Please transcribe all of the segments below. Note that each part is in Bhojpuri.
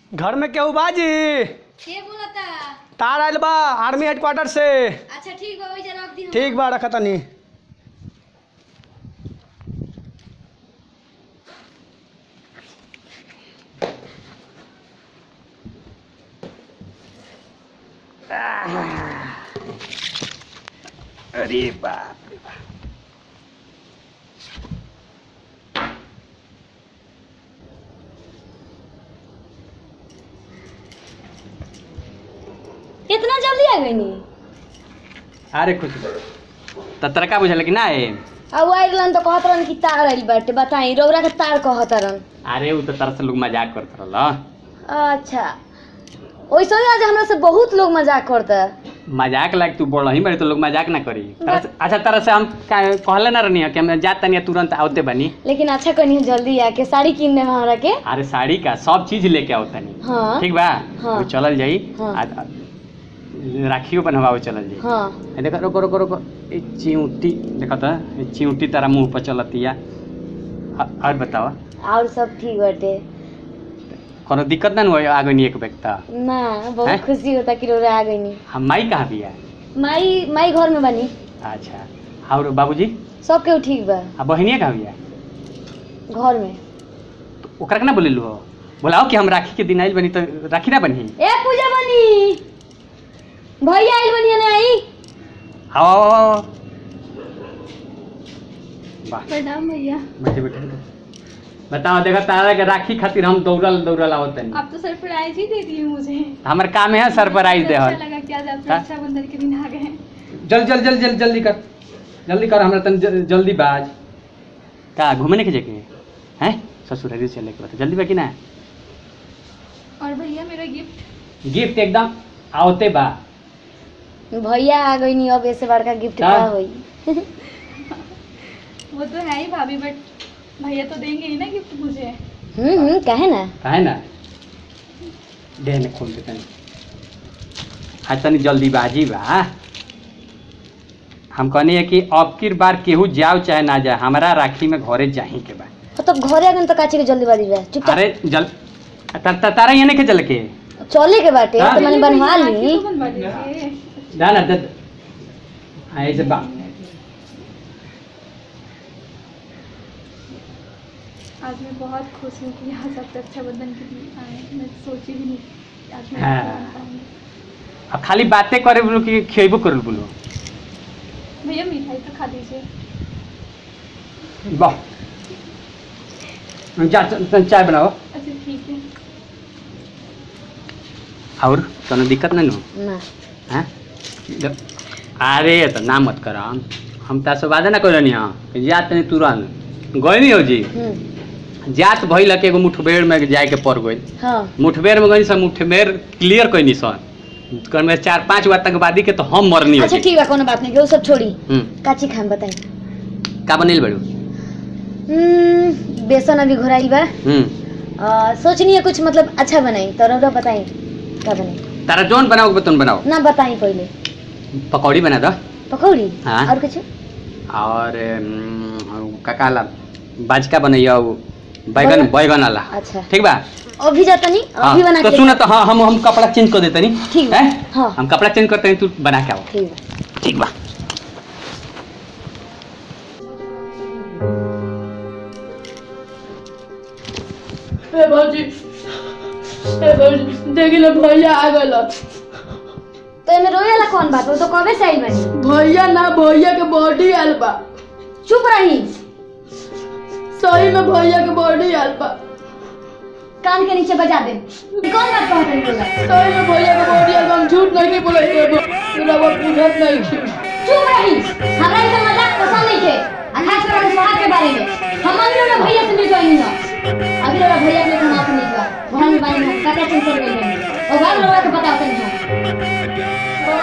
घर में केहू बाजी के बोलता तार आइल बा आर्मी हेडक्वार्टर से अच्छा ठीक बा ओइजा रख दी हम। ठीक बा रखा तनी अरे बाप रे बाप। इतना जल्दी आ गई नी अरे खुश त तोरा का बुझल कि ना है अब आइल रहन तो कहत रहन कि तार आइल बाटे बताई रौरा के तार कहत रहन अरे उ त तरह से लोग मजाक करत रहल अच्छा वैसे ही आज हमरा से बहुत लोग मजाक करता मजाक लायक तू बोल ही बड़ी तो लोग मजाक ना करी तरह से- अच्छा तरह से हम का- कहले ना रहनी कि हम जात तनी तुरंत आवते बनी लेकिन अच्छा कनी जल्दी आके साड़ी किन दे हमरा के अरे साड़ी का सब चीज लेके आओ तनी हाँ ठीक बा हाँ। वो चलल जाई हाँ। आ- आ- राखियो बनवावे चलल जाई हाँ ए देखो रोको रोको रोको ए चिऊटी देखो त ए चिऊटी तारा मुंह पर चलतिया आ- और बतावा और सब ठीक बाटे कोनो दिक्कत ना होई आगे नहीं एक व्यक्ता ना बहुत हैं? खुशी होता कि रौरा आ गई नी हम माई कहाँ बिया माई माई घर में बनी अच्छा और बाबूजी सब केहू ठीक बा आ बहिनिया कहाँ बिया घर में तो ओकरा के ना बोलेलू हो बोलाओ कि हम राखी के दिन आइल बनी तो राखी ना बनी ए पूजा बनी भैया आइल बनी ना आई आओ आओ, आओ, आओ। वाह प्रणाम भैया बैठे बैठे बताओ देखो तारा के राखी खातिर हम दौड़ल दौड़ल आवत तनी आप तो सरप्राइज ही दे दिए मुझे हमर काम है सरप्राइज दे अच्छा लगा कि आज आप हाँ? रक्षाबंधन के दिन आ गए हैं जल्द जल्द जल्द जल्द जल्दी कर जल्दी कर हमरा तन ज- जल्दी बाज का घूमने के जगह हैं ससुरारी चले के बता जल्दी बा कि ना और भैया मेरा गिफ्ट गिफ्ट एकदम आवते बा भैया आ गई नी अब ऐसे बड़का गिफ्ट का? का होई वो तो है ही भाभी बट भैया तो देंगे ही ना गिफ्ट मुझे हम्म हम्म कहे ना है ना दे ने खोल के तनी आज तनी जल्दीबाजी बा हम कहनी है कि अब की बार केहू जाओ चाहे ना जाए हमारा राखी में घरे जाही के बा हाँ, तो घरे आ गए तो काचे के जल्दीबाजी बा चुपचाप अरे जल त- त- तारा यहाँ नहीं के चल के चले के बाटे हाँ? तो मैंने बनवा राखी ली तो बनवा दीजिए ना ना दद ऐसे बा आज मैं बहुत खुश हूँ कि यहाँ सब रक्षाबंधन के दिन आए मैं सोची भी नहीं कि आज मैं हाँ। आपको बना पाऊंगी। अब खाली बातें करे बोलो कि खेबो कर बोलो भैया मिठाई तो खा लीजिए वाह जा च- च- चाय बनाओ अच्छा ठीक है और कोनो दिक्कत नहीं हो ना हैं जब अरे तो ना मत कर हम हम तो वादे ना करनी हाँ कि जात नहीं तुरंत गए नहीं हो जी हम्म जात भइल के एगो मुठभेड़ में जाए के पड़ गई हाँ मुठभेड़ में गई सब मुठभेड़ क्लियर कैनी सर कर में चार पांच बार आतंकवादी के तो हम मरनी हो अच्छा जी ठीक बा कोनो बात नहीं वो सब छोड़ी हम्म काची खान बताई का बनेल बड़ू हम्म बेसन अभी घोराइल बा हम्म आ, सोचनी है कुछ मतलब अच्छा बनाई तो रौरा बताई का बनाई तारा जोन बनाओ बतन बनाओ ना बताई पहले पकौड़ी बना दो पकौड़ी हाँ। और कुछ और अम, का कहला बाजका बनैया उ बैगन बैगन? बैगन वाला अच्छा ठीक बा अभी जाता नहीं हाँ, अभी बना तो के सुन तो हाँ हम हम कपड़ा चेंज कर देते नहीं ठीक बा, हाँ। हम कपड़ा चेंज करते हैं तू बना के आओ ठीक बा ठीक बा ए भौजी ए भौजी देखी ले भैया आ गल तो एमे रोए वाला कौन बात वो तो कबे से आइल बानी भैया ना भैया के बॉडी आयल बा चुप रही सही में भैया के बॉडी आयल बा कान के नीचे बजा दे ये कौन बात कहत रही बोला सही में भैया के बॉडी आयल बा हम झूठ नहीं बोले थे पूरा वो पूछत नहीं थी चुप रही हमरा इसे मजाक पसंद नहीं थे आ खास कर अपने स्वाद के बारे में हम मंदिर में भैया से मिल गई ना अभी लोग भैया के नाम से नहीं हुआ घर में बानी हम काका चिंता कर गई और घर लोग के पता होता नहीं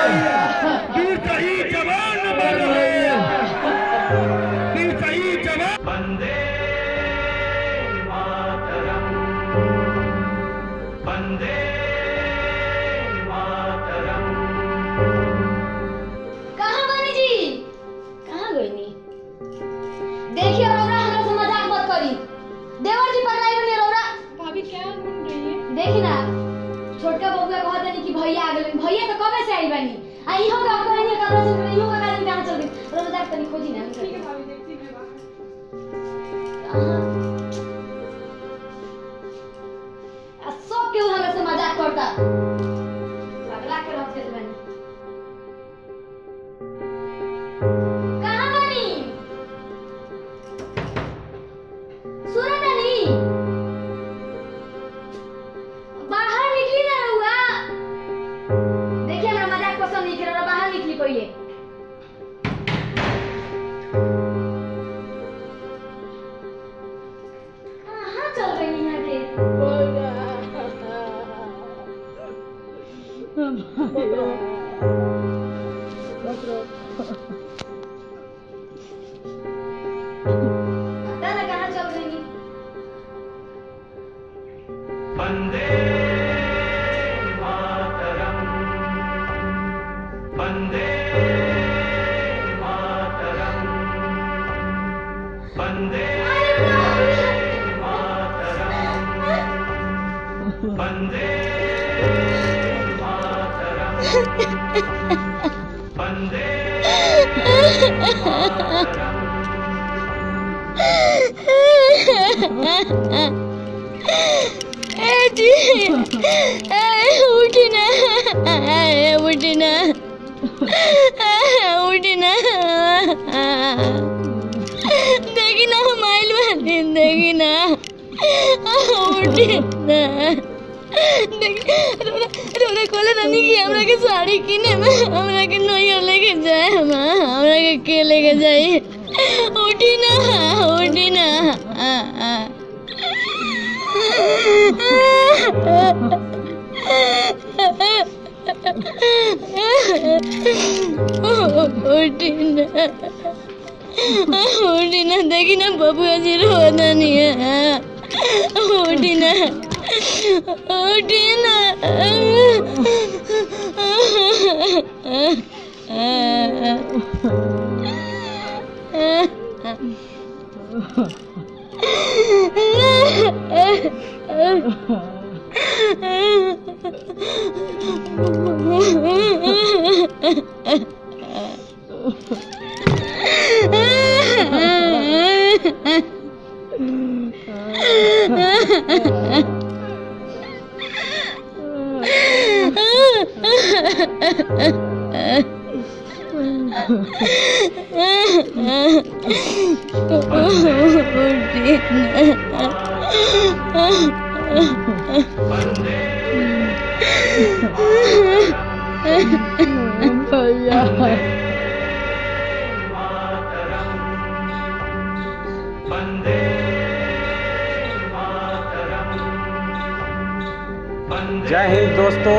कहाँ बनी जी कहाँ गई नी देखिए रौरा हमरा से मजाक मत करी देवर जी पगलाई बनी रौरा भाभी क्या ढूंढ रही है देखिए देखी ना छोटका बबुआ कहत नहीं कि भैया आ गेलन भैया तो कबे से आई बानी आ इहो का कहत नहीं कबे से इहो का कहत कहां चल गई रोज जाके तनी खोजी ना ठीक है भाभी देखती मैं बाहर अहाँ। आ सब केहू हमरा से मजाक करता पगला के रख देत बानी कहाँ बानी सूरत अली बाहर निकली ना रहुआ देखिए हमरा मजाक पसंद नहीं कर बाहर निकली पहले कहाँ चल रही यहाँ के पता ना कहाँ चल रही जी उठना उठना उठना देखी ना हम आइल बानी देखी ना उठना रोना कोले रानी की हमरा के साड़ी किने में हमरा के नैया लेके जाए हम हमरा के के लेके जाए उठी ना उठी ना उठी ना उठी ना देखी ना बाबू अजी रोना नहीं है उठी ना उठी ना जय हिंद दोस्तों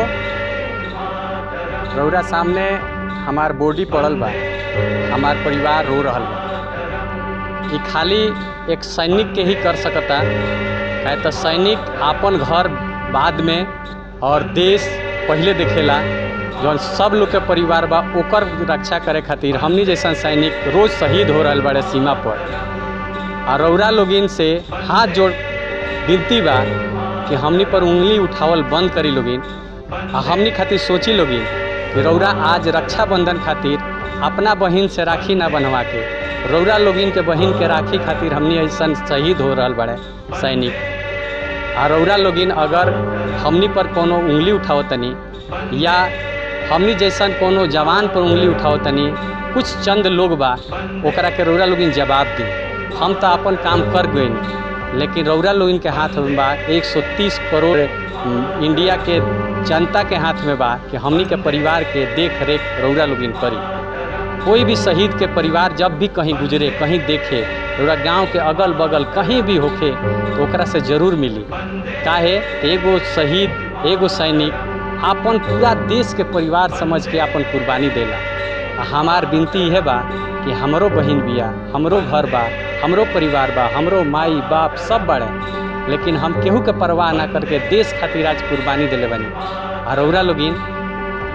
रौरा सामने हमार बॉडी पड़ल बा हमार परिवार रो रहल बा ये खाली एक सैनिक के ही कर सकता काहे तो सैनिक आपन घर बाद में और देश पहले देखेला जौन सब लोग के परिवार बा ओकर रक्षा करे खातिर हमनी जैसा सैनिक रोज शहीद हो रहल बाड़े सीमा पर और रौरा लोगिन से हाथ जोड़ विनती बा कि हमनी पर उंगली उठावल बंद करी लोगिन आ हमनी खातिर सोची लोगिन कि रौरा आज रक्षाबंधन खातिर अपना बहिन से राखी ना बनवा के रौरा लोगिन के बहिन के राखी खातिर हमनी ऐसा शहीद हो रहल बड़े सैनिक आ रौरा लोगिन अगर हमनी पर कोनो उंगली उठाओ तनी या हमनी जैसन कोनो जवान पर उंगली उठाओ तनी कुछ चंद लोग बा ओकरा के रौरा लोगिन जवाब दी हम तो अपन काम कर गए लेकिन रौरा लोगिन के हाथ में बा 130 करोड़ उम, इंडिया के जनता के हाथ में बा कि हमनी के परिवार के देख रेख रौरा लोगिन करी कोई भी शहीद के परिवार जब भी कहीं गुजरे कहीं देखे रौरा गांव के अगल बगल कहीं भी होखे तो ओकरा से जरूर मिली काहे एगो शहीद एगो सैनिक अपन पूरा देश के परिवार समझ के अपन कुर्बानी देला आ हमार विनती यह बा कि हमरो बहिन बिया हमरो घर बा हमरो परिवार बा हमरो माई बाप सब बड़े लेकिन हम केहू के परवाह ना करके देश खातिर आज कुर्बानी दिले बनी और रौरा लोगिन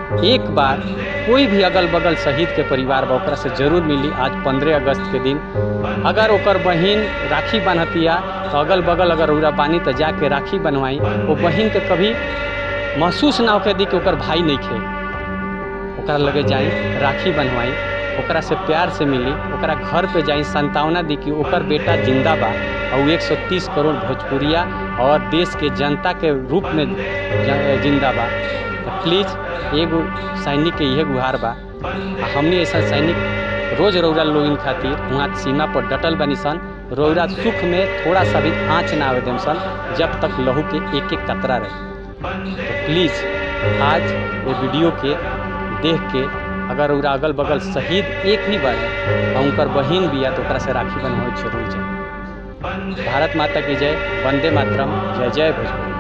एक बार कोई भी अगल बगल शहीद के परिवार बा ओकरा से जरूर मिली आज पंद्रह अगस्त के दिन अगर ओकर बहिन राखी बान्हतिया तो अगल बगल अगर उरा बानी तो जाके राखी बनवाई वो बहिन के कभी महसूस ना होके दी कि ओकर भाई नहीं खे ओकरा लगे जाई राखी बनवाई ओकरा से प्यार से मिली ओकरा घर पे जाई संतावना दी कि ओकर बेटा जिंदा बा और 130 करोड़ भोजपुरिया और देश के जनता के रूप में ज- जिंदा बा तो प्लीज़ एगो सैनिक के इहे गुहार बा आ हमने ऐसा सैनिक रोज रौरा लोगिन खातिर वहाँ सीमा पर डटल बनी सन रौरा सुख में थोड़ा सा भी आँच ना आवे देम सन जब तक लहू के एक एक कतरा रहे तो प्लीज़ आज ये वीडियो के देख के अगर उरा अगल बगल शहीद एक ही बार है और उनकर बहिन भी है तो ओकरा से राखी बनवाए जरूर जाए भारत माता की जय वंदे मातरम जय जय भोजपुरी